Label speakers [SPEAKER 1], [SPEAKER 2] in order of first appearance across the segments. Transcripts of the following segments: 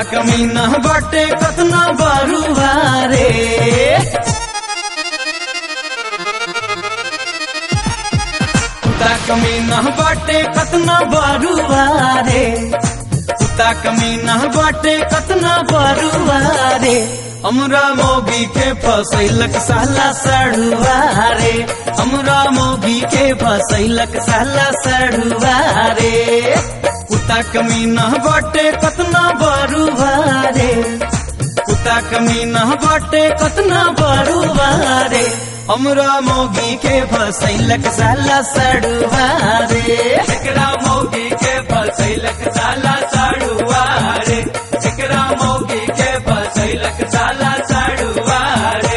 [SPEAKER 1] कुत्ता कमीना बाटे कतना बरुआ रे कुत्ता कमीना बाटे कतना बरुआ रे कुत्ता कमीना बाटे कतना बरुआ रे हमरा मोगी के फसैलक साला सड़ुआ रे हमरा मोगी के फसैलक साला सड़ुआ रे कुत्ता कमीना बाटे कतना बरुआ रे कुत्ता कमीना बाटे कतना बरुआ रे हमरा मोगी के फसैलक साला सड़ुआ रे
[SPEAKER 2] एकरा मौगी के फसैलक साला साड़ुआ रे एकरा मौगी के फसैलक साला साड़ुआ रे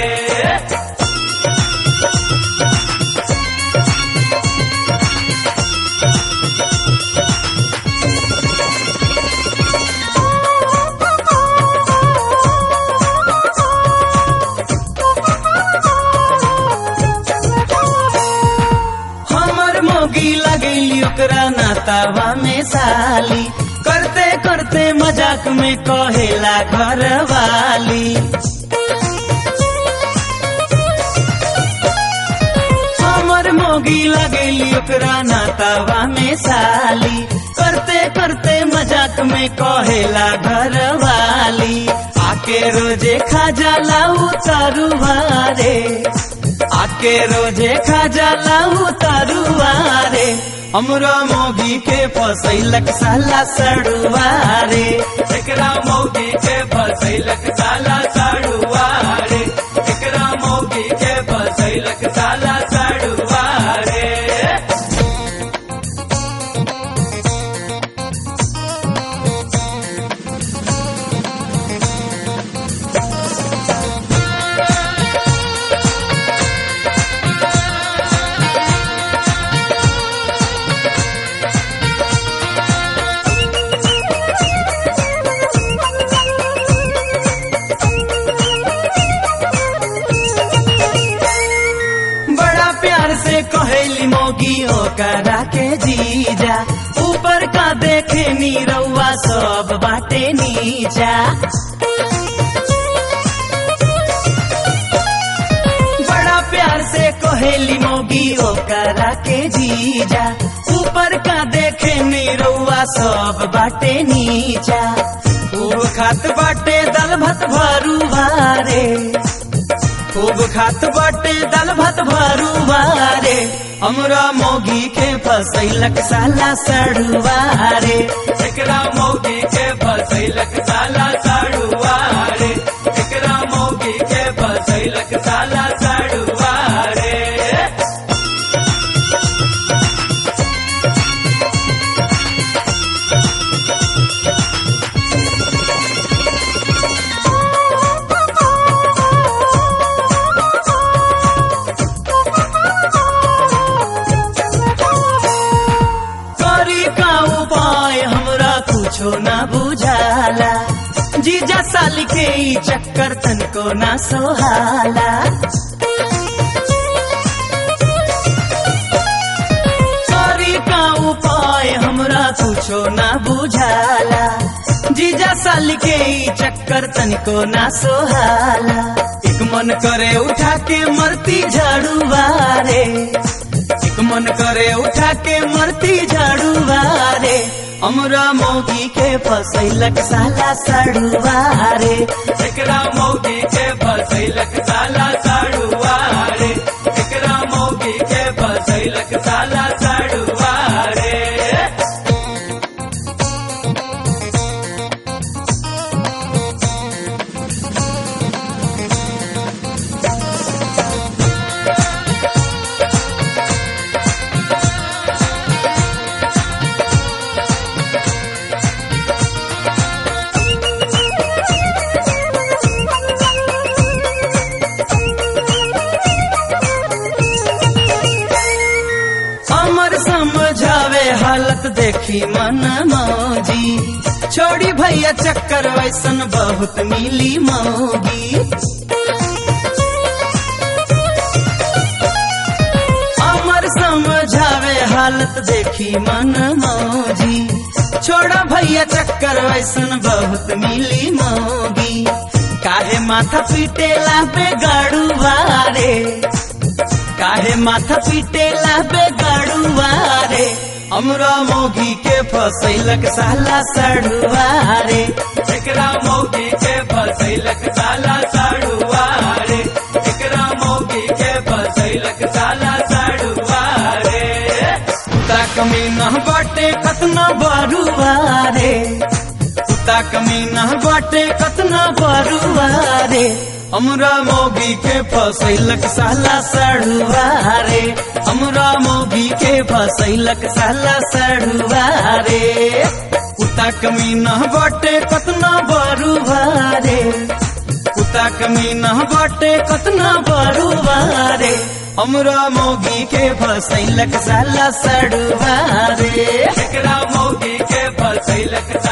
[SPEAKER 1] हमर मोगी लगैली ओकरा नातावा में साली करते करते मजाक में कहेला घर वाली हमर मोगी लगैली ओकरा नातावा में साली करते करते मजाक में कहेला घर वाली आके रोजे खा जाला उतारुआ रे आके रोजे खा जाला उतारुआ रे हमरा मोगी के फसैलक साला सड़ुआ रे
[SPEAKER 2] एकरा मौगी के फसैलक साला साड़ुआ रे एकरा मौगी के फसैलक साला साड़ुआ रे
[SPEAKER 1] बड़ा प्यार से कहेली मोगी ओकरा के जीजा ऊपर का देखे नी रउआ सब बाटे नीचा बड़ा प्यार से कहेली मोगी ओकरा के जीजा ऊपर का देखे नी रउआ सब बाटे नीचा खूब खात बाटे दल भत भरुआ रे खूब खात बाटे दाल भात भरुआ रे हमरा मोगी के फसैलक साला सड़ुआ रे
[SPEAKER 2] एकरा मौगी के फसैलक साला साड़ुआ रे एकरा मौगी के फसैलक साला साड़ुआ रे
[SPEAKER 1] करी का उपाय हमरा कुछो ना बुझाला जीजा साल के ई चक्कर तनको ना सोहाला करी का उपाय हमरा कुछो ना बुझाला जीजा साल के ई चक्कर तनिको ना सोहाला एक मन करे उठा के मरती झाड़ुआ रे एक मन करे उठा के मरती झाड़ुआ रे हमरा मोगी के फसैलक साला सड़ुआ रे
[SPEAKER 2] एकरा मौगी के फसैलक साला साड़ुआ रे एकरा मौगी के फसैलक साला साड़ुआ रे
[SPEAKER 1] अमर समझावे हालत देखी मन मौजी छोड़ी भैया चक्कर वैसन बहुत मिली मौगी अमर समझावे हालत देखी मन मौजी छोड़ा भैया चक्कर वैसन बहुत मिली मोगी काहे माथा पीटेला पे गाड़ुआ रे काहे माथा पीटेला पे गाड़ुआ रे हमरा मोगी के फसैलक साला सड़ुआ रे
[SPEAKER 2] एकरा मौगी के फसैलक साला साड़ुआ रे एकरा मौगी के फसैलक साला साड़ुआ रे
[SPEAKER 1] कुत्ता कमीना बाटे कतना बरुआ रे कुत्ता कमीना बाटे कतना बरुआ रे हमरा मोगी के फसैलक साला सड़ुआ रे हमरा मोगी के फसैलक साला सड़ुआ रे कुत्ता कमीना बाटे कतना बरुआ रे कुत्ता कमीना बाटे कतना बरुआ रे हमरा मोगी के फसैलक साला सड़ुआ रे
[SPEAKER 2] एकरा मौगी के फसैलक